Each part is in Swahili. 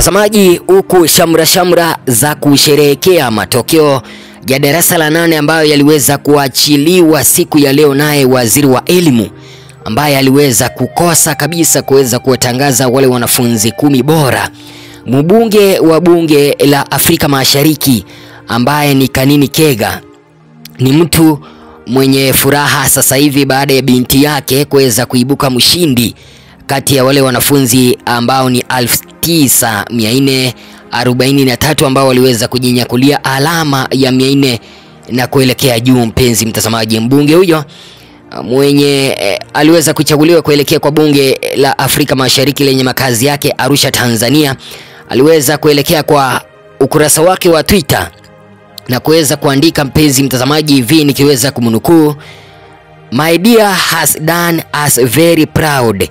Mtazamaji, huku shamra shamra za kusherehekea matokeo ya darasa la nane ambayo yaliweza kuachiliwa siku ya leo, naye waziri wa elimu ambaye aliweza kukosa kabisa kuweza kuwatangaza wale wanafunzi kumi bora. Mbunge wa bunge la Afrika Mashariki ambaye ni Kanini Kega ni mtu mwenye furaha sasa hivi baada ya binti yake kuweza kuibuka mshindi kati ya wale wanafunzi ambao ni 9443 ambao waliweza kujinyakulia alama ya 400 na kuelekea juu. Mpenzi mtazamaji, mbunge huyo mwenye eh, aliweza kuchaguliwa kuelekea kwa bunge la Afrika Mashariki lenye makazi yake Arusha, Tanzania, aliweza kuelekea kwa ukurasa wake wa Twitter na kuweza kuandika, mpenzi mtazamaji, hivi nikiweza kumnukuu: My dear has done us very proud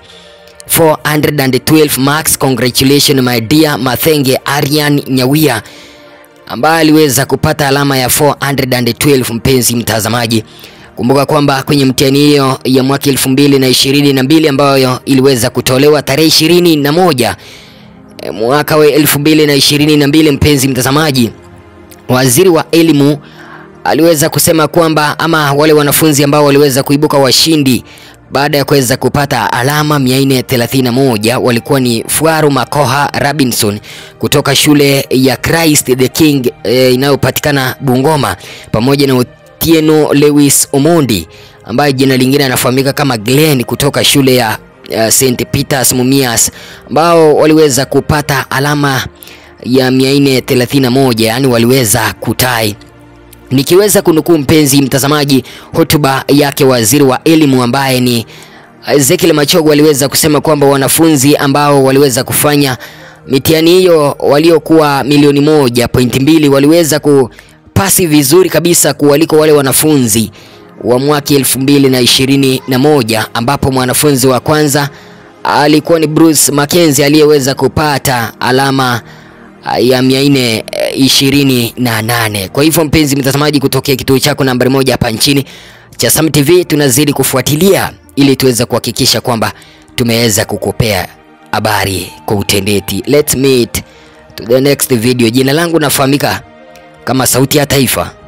412 marks congratulations my dear Mathenge Aryan Nyawia ambaye aliweza kupata alama ya 412. Mpenzi mtazamaji, kumbuka kwamba kwenye mtihani hiyo ya mwaka 2022 ambayo iliweza kutolewa tarehe ishirini na moja mwaka wa 2022, mpenzi mtazamaji, waziri wa elimu aliweza kusema kwamba ama wale wanafunzi ambao waliweza kuibuka washindi baada ya kuweza kupata alama 431 walikuwa ni Fuaru Makoha Robinson kutoka shule ya Christ the King e, inayopatikana Bungoma pamoja na Otieno Lewis Omondi ambaye jina lingine anafahamika kama Glenn kutoka shule ya uh, St Peters Mumias ambao waliweza kupata alama ya 431 yani waliweza kutai nikiweza kunukuu mpenzi mtazamaji, hotuba yake waziri wa elimu ambaye ni Ezekiel Machogo aliweza kusema kwamba wanafunzi ambao waliweza kufanya mitihani hiyo waliokuwa milioni moja pointi mbili waliweza kupasi vizuri kabisa kuwaliko wale wanafunzi wa mwaka elfu mbili na ishirini na moja ambapo mwanafunzi wa kwanza alikuwa ni Bruce Mackenzie aliyeweza kupata alama ya mia nne ishirini na nane. Kwa hivyo mpenzi mtazamaji, kutokea kituo chako nambari moja hapa nchini cha Sam TV, tunazidi kufuatilia ili tuweze kuhakikisha kwamba tumeweza kukupea habari kwa utendeti. Let's meet to the next video. Jina langu nafahamika kama Sauti ya Taifa.